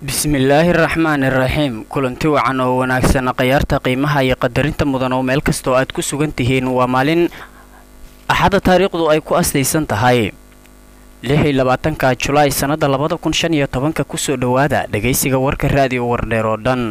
bismillaahi raxmaani raxiim kulanti wacan oo wanaagsan khayaarta qiimaha iyo qadarinta mudan oo meel kastoo aad ku sugan tihiin waa maalin axadda taariikhdu ay ku aslaysan tahay lix iyo labaatanka julaay sannadda labada kun shan iyo tobanka kusoo dhowaada dhegaysiga warka raadiyo wardheer oo dhan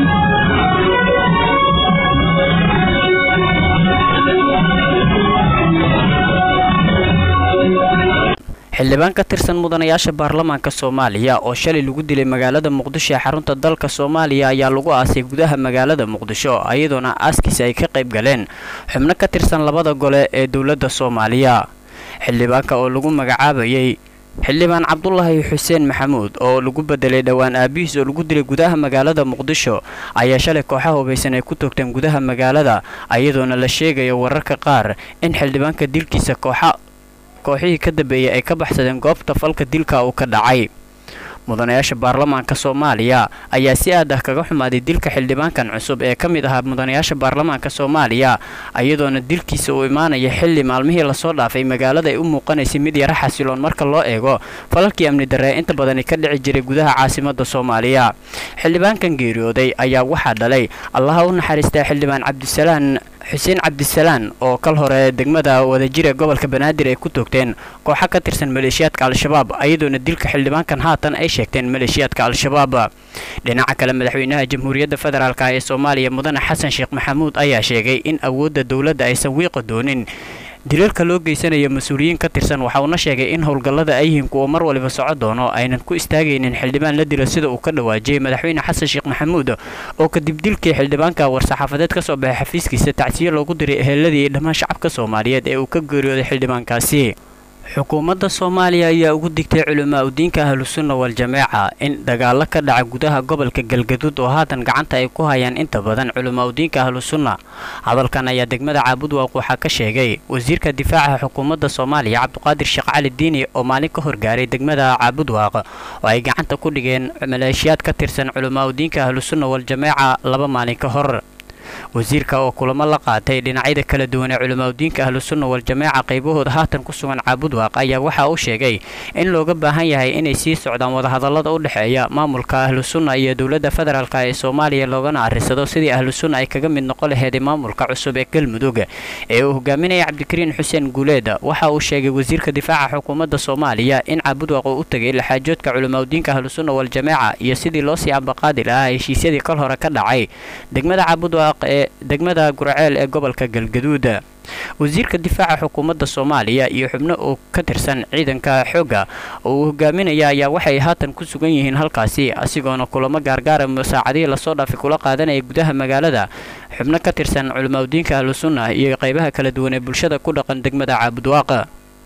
xildhibaan ka tirsan mudanayaasha baarlamaanka soomaaliya oo shalay lagu dilay magaalada muqdisho ee xarunta dalka soomaaliya ayaa lagu aasay gudaha magaalada muqdisho iyadoona aaskiisa ay ka qayb galeen xubno ka tirsan labada gole ee dowladda soomaaliya xildhibaanka oo lagu magacaabayay xildhibaan cabdulaahi xuseen maxamuud oo lagu bedelay dhowaan aabihiis oo lagu dilay gudaha magaalada muqdisho ayaa shalay kooxaha hubaysan ay ku toogteen gudaha magaalada iyadoona la sheegayo wararka qaar in xildhibaanka dilkiisa kooxa kooxihii ka dambeeyay ay ka baxsadeen goobta falka dilka uu ka dhacay mudanayaasha baarlamaanka soomaaliya ayaa si aad ah kaga xumaaday dilka xildhibaankan cusub ee ka mid ahaa mudanayaasha baarlamaanka soomaaliya iyadoona dilkiisa uu imaanaya xilli maalmihii lasoo dhaafay magaalada ay u muuqanaysay mid yaro xasiloon marka loo eego falalkii amni darre inta badani ka dhici jiray gudaha caasimada soomaaliya xildhibaankan geeriyooday ayaa waxaa dhalay allaha u naxariistaa xildhibaan cabdisalaan xuseen cabdisalaan oo kal hore degmada wadajira gobolka banaadir ay ku toogteen kooxa ka tirsan maleeshiyaadka al-shabaab iyadoona dilka xildhibaankan haatan ay sheegteen maleeshiyaadka al-shabaab dhinaca kale madaxweynaha jamhuuriyadda federaalk ee soomaaliya mudane xasan sheekh maxamuud ayaa sheegay in awoodda dowladda aysan wiiqa doonin dilalka loo geysanayo mas-uuliyiin ka tirsan waxa uuna sheegay in howlgallada ay yihiin kuwa mar waliba soco doono aynan ku istaagaynin xildhibaan la dilo sida uu ka dhawaajiyey madaxweyne xasan sheekh maxamuud oo kadib dilkii xildhibaanka war-saxaafadeed ka soo baxay xafiiskiisa tacsiyo loogu diray eheladii iyo dhammaan shacabka soomaaliyeed ee uu ka geeriyooday xildhibaankaasi xukuumadda soomaaliya ayaa ugu digtay culamaa udiinka ahlusunna wal-jameeca in dagaalo ka dhaca gudaha gobolka galgaduud oo haatan gacanta ay ku hayaan inta badan culamaa udiinka ahlusunna hadalkan ayaa degmada caabudwaaq waxaa ka sheegay wasiirka difaaca xukuumadda soomaaliya cabduqaadir sheekh cali diini oo maalin ka horgaaray degmada caabudwaaq oo ay gacanta ku dhigeen maleeshiyaad ka tirsan culamaa udiinka ahlusunna wal-jameeca laba maalin ka hor wasiirka oo kulamo la qaatay dhinacyada kala duwan ee culimaadudiinka ahlusunna wal-jameeca qaybahooda haatan ku sugan caabudwaaq ayaa waxa uu sheegay in looga baahan yahay inay sii socdaan wadahadallada u dhexeeya maamulka ahlusunna iyo dowladda federaalk ee soomaaliya loogana arrisado sidii ahlusunna ay kaga mid noqon laheeday maamulka cusub ee galmudug ee uu hogaaminaya cabdikariin xuseen guuleed waxa uu sheegay wasiirka difaaca xukuumadda soomaaliya in caabudwaaq uu u tegay laxaajoodka culimaadudiinka ahlusunna wal-jameeca iyo sidii loo sii ambaqaadi lahaa heshiisyadii kal hore ka dhacay degmada caabudwaaq ee degmada gurceel ee gobolka galgaduud wasiirka difaaca xukuumadda soomaaliya iyo xubno oo ka tirsan ciidanka xoogga oo uu hogaaminaya ayaa waxay haatan ku sugan yihiin halkaasi asigoona kulamo gaargaara saacadihii lasoo dhaafay kula qaadanaya gudaha magaalada xubno ka tirsan culimaadudiinka ahlusunna iyo qaybaha kala duwan ee bulshada ku dhaqan degmada caabudwaaqa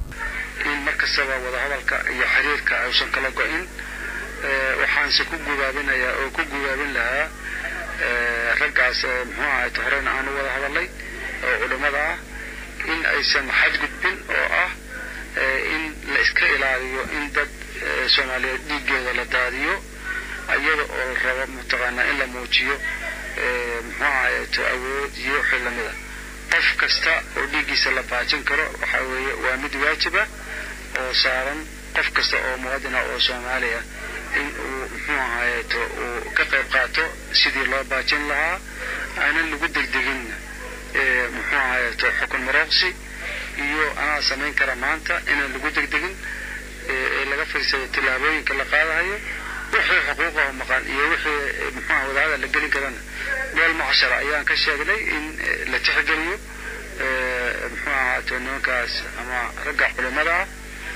in mar kastaba wadahadalka iyo xiriirka aysan kala go-in waxaanse ku gubaabinayaa oo ku gubaabin lahaa raggaas muxuu ahayt horeyna aanu wada hadalay oo culimmada ah in aysan xadgudbin oo ah in la iska ilaaliyo in dad soomaaliyeed dhiiggooda la daadiyo iyada oo la rabo mataqaanaa in la muujiyo muxuu ahayt awood iyo wixii lamida qof kasta oo dhiiggiisa la baajin karo waxaa weeye waa mid waajiba oo saaran qof kasta oo muwaadina oo soomaaliya in uu muxuu ahaayeeto uu ka qayb qaato sidii loo baajin lahaa aanan lagu degdegin muxuu ahaayeeto xukun marooqsi iyo anaa samayn kara maanta inaan lagu degdegin ee laga fiirsado tillaabooyinka la qaadahayo wixii xuquuqaho maqan iyo wixii muxuuha wadaada la gelin karana meel macshara ayaan ka sheegnay in la tixgeliyo muxuu ahaato nimankaas ama ragga culimada ah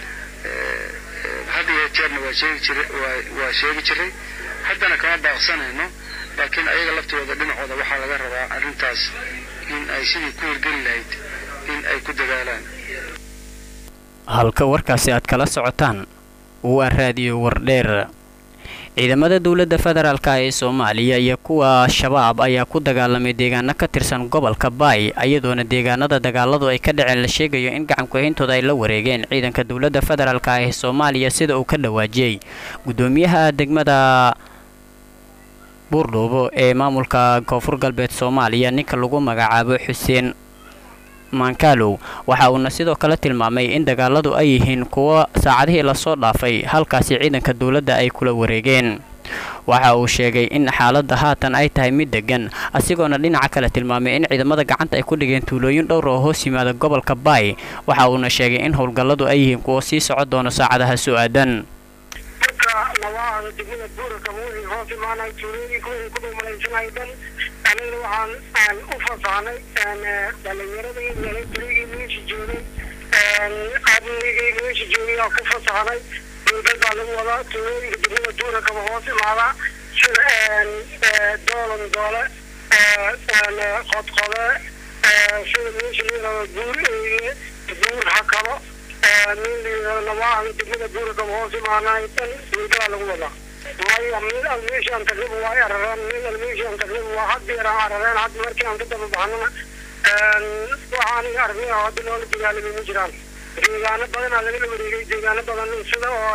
had iyo jeerna waa sheegi jiray waa sheegi jiray haddana kama baaqsanayno laakiin ayaga laftooda dhinacooda waxaa laga rabaa arrintaas in ay sidii ku hirgeli lahayd in ay ku dadaalaan halka warkaasi aad kala socotaan waa raadiyo wardheer ciidamada dowladda federaalk ee soomaaliya iyo kuwa shabaab ayaa ku dagaalamay deegaano ka tirsan gobolka baay iyadoona deegaanada dagaaladu ay ka dhaceen la sheegayo in gacankuhayntooda ay la wareegeen ciidanka dowladda federaalk ee soomaaliya sida uu ka dhawaajiyey guddoomiyaha degmada buurdhuubo ee maamulka koonfur galbeed soomaaliya ninka lagu magacaabo xuseen mankalow waxa uuna sidoo kale tilmaamay in dagaaladu ay yihiin kuwo saacadihii lasoo dhaafay halkaasi ciidanka dowladda ay kula wareegeen waxa uu sheegay in xaaladda haatan ay tahay mid degan asigoona dhinaca kale tilmaamay in ciidamada gacanta ay ku dhigeen tuulooyin dhowr oo hoos yimaada gobolka baay waxa uuna sheegay in howlgalladu ay yihiin kuwo sii socon doono saacadaha soo aadan nawaada degmada buuraka wixii hoos imaanay tuulooyinka wixii ku dhumalaysanay dhan anigana waxaan aan u fasahnay dhalinyaradii milatarigii meesha joogay amnigii meesha joogay aan ku fasahnay dowlad baa lagu wadaa tuulooyinka degmada buurakaba hoos imaada sida doolan doole qodqode sida meesha layirahdo buur eeye buur hakabo nawaada degmada buurakaba hoos imaanay dhan dowladaa lagu wadaa maya meel al meeshaan tagnaba waa arareen meel al meeshaan tagnaba waa had beer aan arareen hadda markii aan ka daba baxnana waxa aniga aragnay oo hadda loola dagaalamay ma jiraan deegaano badanaa lagala wareegay deegaano badan sida oo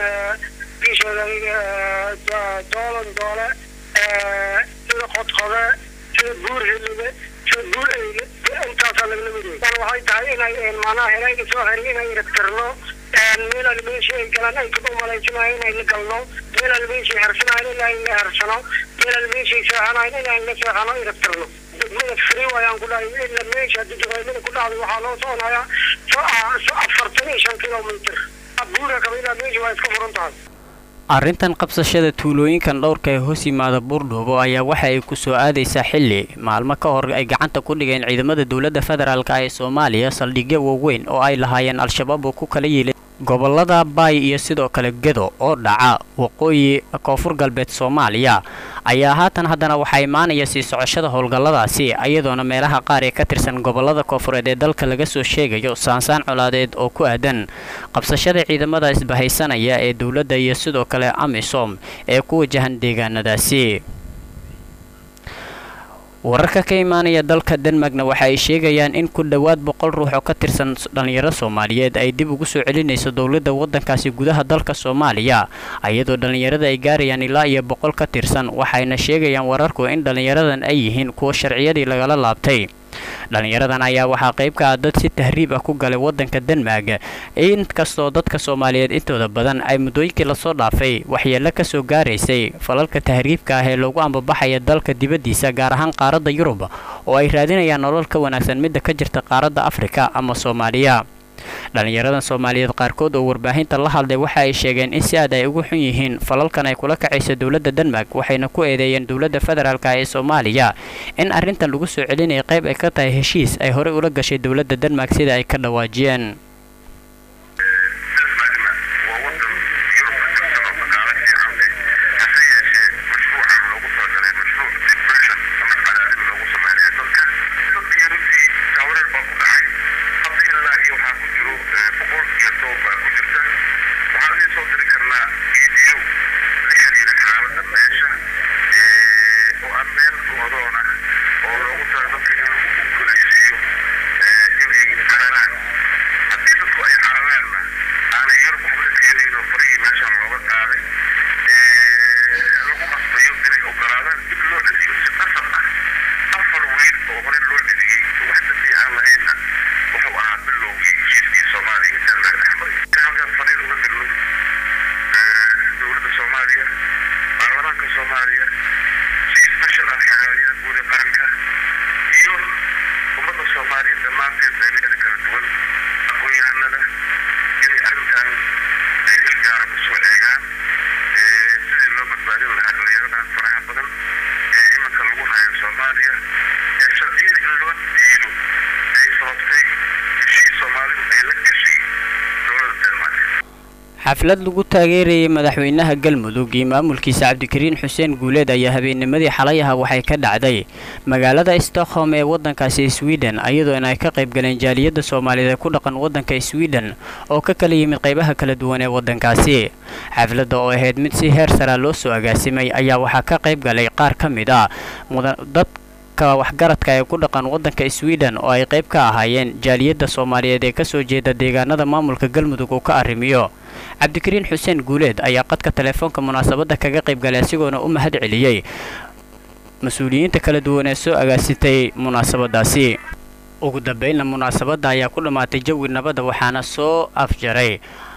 isheega doolan doole sida qodqode sida buur helibe sida buur eyle intaasaa lagala wareegay tan waxay tahay inay macnaha helayga soo heray inay iragtirno meel al meeshii ay galaan ay kuba malaysanayo inay la galno meel al meeshii hersanayo inay la hersano meel al meeshii seexanayo inay la seexano iragtirno degmada free ayaan ku dhahay ila meesha haddii duqaymada ku dhacday waxaa loo soconayaa afartan iyo shan kilomitr buura kaba ilaa meesha waa iska furan tahay arrintan qabsashada tuulooyinkan dhowrka ee hoos yimaada buurdhuubo ayaa waxa ay ku soo aadaysaa xilli maalmo ka hor ay gacanta ku dhigeen ciidamada dowladda federaalka ee soomaaliya saldhigyo waaweyn oo ay lahaayeen al-shabaab oo ku kala yiilay gobolada baay iyo sidoo kale gedo oo dhaca waqooyi koonfur galbeed soomaaliya ayaa haatan haddana waxaa imaanaya sii socoshada howlgalladaasi iyadoona meelaha qaar ee ka tirsan gobolada koonfureed ee dalka laga soo sheegayo saansaan colaadeed oo ku aadan qabsashada ciidamada isbahaysanaya ee dowladda iyo sidoo kale amisom ee ku wajahan deegaanadaasi wararka ka imaanaya dalka denmarkna waxa ay sheegayaan in ku dhowaad boqol ruux oo ka tirsan dhallinyaro soomaaliyeed ay dib ugu soo celinayso dowladda waddankaasi gudaha dalka soomaaliya iyadoo dhallinyarada ay gaarayaan ilaa iyo boqol ka tirsan waxayna sheegayaan wararku in dhallinyaradan ay yihiin kuwa sharciyadii lagala laabtay dhallinyaradan ayaa waxaa qayb ka ah dad si tahriib ah ku galay waddanka denmark inkastoo dadka soomaaliyeed intooda badan ay muddooyinkii lasoo dhaafay waxyeello ka soo gaaraysay falalka tahriibka ah ee loogu ambabaxaya dalka dibaddiisa gaar ahaan qaaradda yurub oo ay raadinayaan nolol ka wanaagsan midda ka jirta qaaradda afrika ama soomaaliya dhallinyaradan soomaaliyeed qaarkood oo warbaahinta la hadlay waxa ay sheegeen in si aad ay ugu xun yihiin falalkan ay kula kacayso dowladda denmark waxayna ku eedeeyeen dowladda federaalk ee soomaaliya in arrintan lagu soo celinaya qayb ay ka tahay heshiis ay horey ula gashay dowladda denmark sida ay ka dhawaajiyeen xaflad lagu taageerayay madaxweynaha galmudug iyo maamulkiisa cabdikariin xuseen guuleed ayaa habeennimadii xalayaha waxay ka dhacday magaalada stockholm ee waddankaasi sweden iyadoona ay ka qayb galeen jaaliyadda soomaaliyeed ee ku dhaqan waddanka sweden oo ka kala yimid qaybaha kala duwan ee waddankaasi xafladda oo ahayd mid si heer saraa loo soo agaasimay ayaa waxaa ka qayb galay qaar ka mid ah dad waxgaradka ee ku dhaqan waddanka sweden oo ay qayb ka ahaayeen jaaliyadda soomaaliyeed ee kasoo jeeda deegaanada maamulka galmudug uu ka arrimiyo cabdikariin xuseen guuleed ayaa qadka telefoonka munaasabadda kaga qayb galay asigoona u mahad celiyey mas-uuliyiinta kala duwan ee soo agaasitay munaasabadaasi ugu dambeynna munaasabadda ayaa ku dhammaatay jawi nabadda waxaana soo afjaray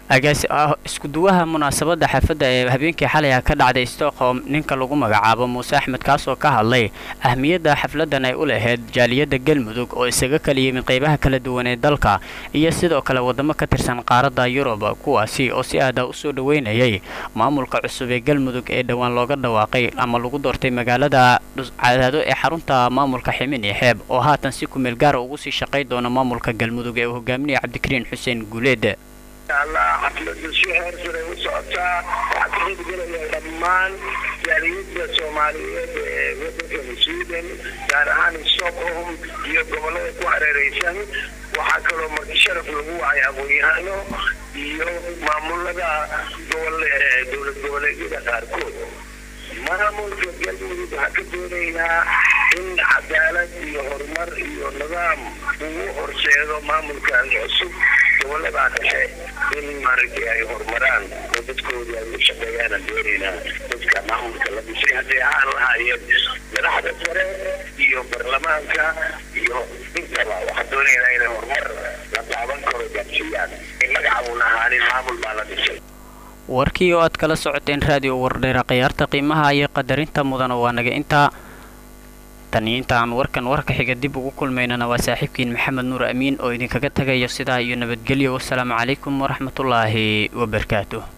iskuduwaha munaasabadda xafadda ee habeenkii xalay ah ka dhacday stockholm ninka lagu magacaabo muuse axmed kaasoo ka hadlay ahmiyadda xafladan ay u lahayd jaaliyadda galmudug oo isaga kala yimid qeybaha kala duwan ee dalka iyo sidoo kale wadamo ka tirsan qaaradda yurub kuwaasi oo si aada usoo dhaweynayay maamulka cusub ee galmudug ee dhowaan looga dhawaaqay ama lagu doortay magaalada cadaado ee xarunta maamulka ximin iyo xeeb oo haatan si kumeel gaara ugu sii shaqay doona maamulka galmudug ee uu hogaaminaya cabdikariin xuseen guuleed allah xafladu si heer sare u socotaa waxaa ka qaybgelaya dhammaan jaaliyadda soomaaliyeed ee wadankan sweden gaar ahaan stockholm iyo gobolada ku hareereysan waxaa kaloo marti sharaf lagu wacay aqoon-yahano iyo maamulada gobol dowlad goboleedyada qaarkood maamulka galmudug waxaa ka doonaynaa in cadaalad iyo horumar iyo nidaam ugu horseedo maamulkan cusub gobolada dhexe in maaragtay ay horumaraan oo dadkoodii ay u shaqeeyaana doonaynaa dadka maamulka la dhisay hadday ahaan lahaayeen madaxda sare iyo baarlamaanka iyo intaba waxaa doonaynaa inay horumar la taaban karo gaarsiiyaan magaca uuna ahaanin maamul baa la dhisay warkii oo aad kala socoteen raadiyo wardheera khiyaarta qiimaha iyo qadarinta mudana waa naga intaa tan iyo inta aan warkan warka xiga dib ugu kulmaynana waa saaxiibkiin maxamed nuur amiin oo idinkaga tagayo sidaa iyo nabadgelyo wasalaamu calaykum waraxmatullaahi wabarakaatuh